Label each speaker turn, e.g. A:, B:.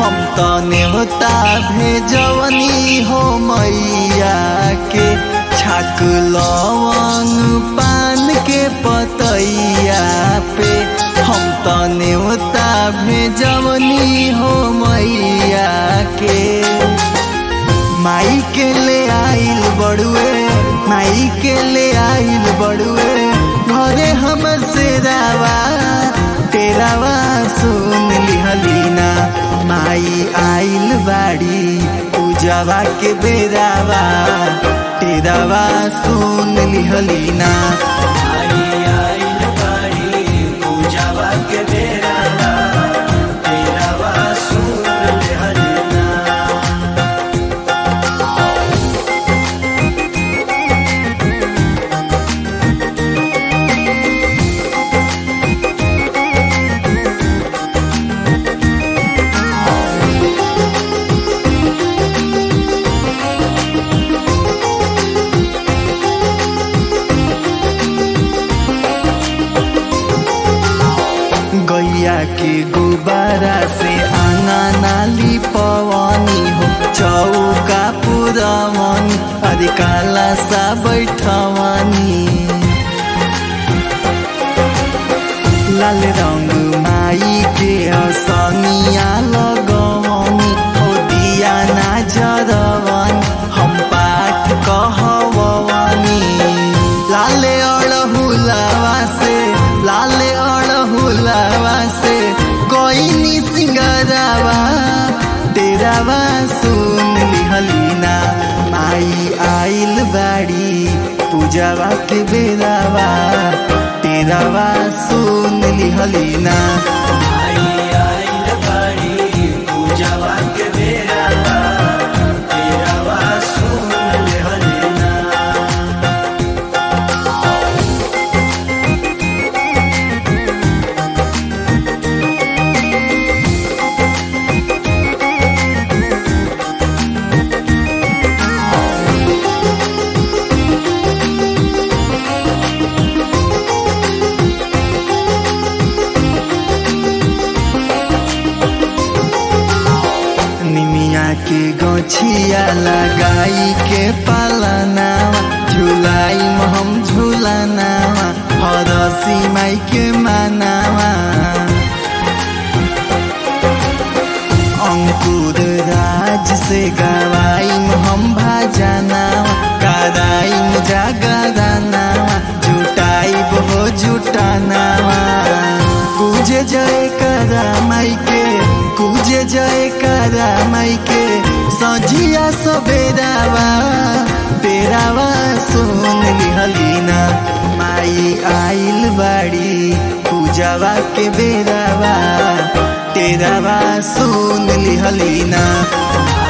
A: हम त नेवता भेजवनी हो मैया के छाक लवंग पान के पतैया पे हम त नेवता भेजवनी हो मैया के माई के ले आइल बड़ुए माई के ले आइल बड़ुए घरे हमर से रावा तेरावा सुन लिहलीना माई आइल बाड़ी पूजावा के बेरावा तेरावा सुन लिहलीना
B: आई आइल बाड़ी पूजावा के बेरावा तेरावा सुन लेहलना
A: गैया के गुब्बारा से आंगा नाली पवनी हो चौका पुरवनी अरे काला सा बैठवनी लाल रंग माई के असनिया लगवनी हो दिया ना जरवनी हम पाठ कहवनी लाले अड़हुलावा से लाले अड़हुलावा से कोई सिंगरावा तेरावा सुन लिहलीना माई आइल बाड़ी पूजावा के बेरावा तेरावा सुन लिहलीना
B: आई आइल बाड़ी पूजावा के बेरावा तेरावा सुन लेहलना
A: निमिया के गछिया लगाई के पालनावा झुलाई हम झुलनावा हरसी माई के मानावा अंकुर राज से गवाई हम भाजनावा कराई जागरानावा जुटाई हो जुटानावा पूजे जय करा माई के पूजे जय करा माई के सजिया सबेरावा तेरावा सुन लिहलीना माई आइल बाड़ी पूजावा के बेरावा तेरावा सुन लिहलीना